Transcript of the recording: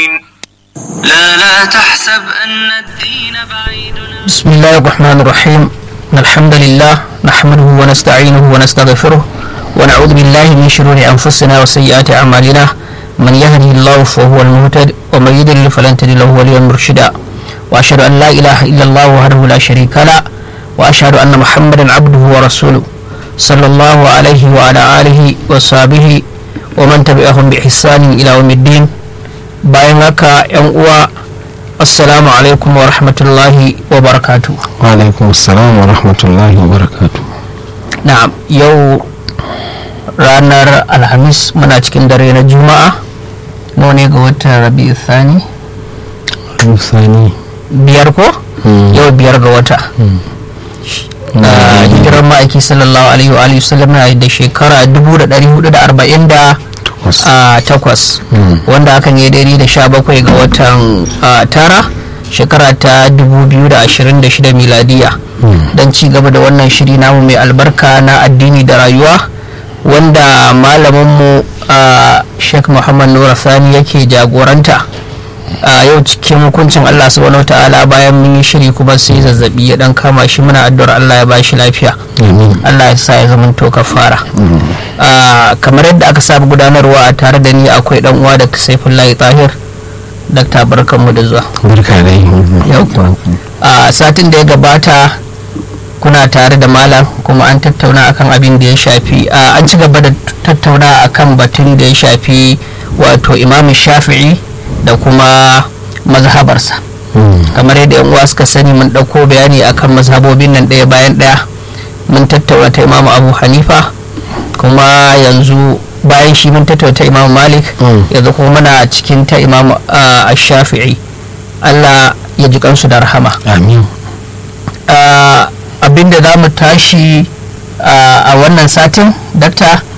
لا لا تحسب أن الدين بعيد بسم الله الرحمن الرحيم إن الحمد لله نحمده ونستعينه ونستغفره ونعوذ بالله من شرور أنفسنا وسيئات أعمالنا من يهده الله فهو المهتد ومن يضلل فلن تجد له وليا مرشدا وأشهد أن لا إله إلا الله وحده لا شريك له وأشهد أن محمدا عبده ورسوله صلى الله عليه وعلى آله وصحبه ومن تبعهم بإحسان إلى يوم الدين bayan haka 'yan uwa assalamu alaikum wa rahmatullahi wa barakatu alaikum salam wa rahmatullahi wa barakatu na yau ranar alhamis muna cikin dare na juma'a nawa ne ga watan rabi'u thani sani biyar ko Mm. yau biyar ga wata a hijirar ma'aiki sallallahu alaihi wa alihi wasallam na da shekara 1440 takwas a takwas Mm. wanda hakan ya daidai da sha bakwai ga watan a, tara shekara ta 2026 miladiya Mm. don ci gaba da wannan shiri namu mai albarka na addini da rayuwa wanda malaminmu a sheikh muhammad nura sani yake jagoranta a yau cikin hukuncin allah subhanahu wa ta'ala bayan mun yi shiri kuma sai zazzabi ya dan kama shi muna addu'ar allah ya bashi lafiya amin allah ya sa ya zama to kafara Ah, kamar yadda aka saba gudanarwa a tare da ni akwai dan uwa da saifullahi tahir dakta barkanmu da zuwa barka dai Yau. a satin da ya gabata kuna tare da malam kuma an tattauna akan abin da ya shafi a, an ci gaba da tattauna akan batun da ya shafi wato imam shafi'i da kuma mazhabarsa Mm. kamar yadda yan uwa suka sani mun ɗauko bayani akan mazhabobin nan ɗaya bayan ɗaya mun tattauna ta imamu abu hanifa kuma yanzu bayan shi mun tattauna ta imamu malik Mm. yanzu kuma muna cikin ta imamu a shafi'i allah ya ji kansu da rahama amin Ah, abinda za mu tashi ah, a wannan satin dakta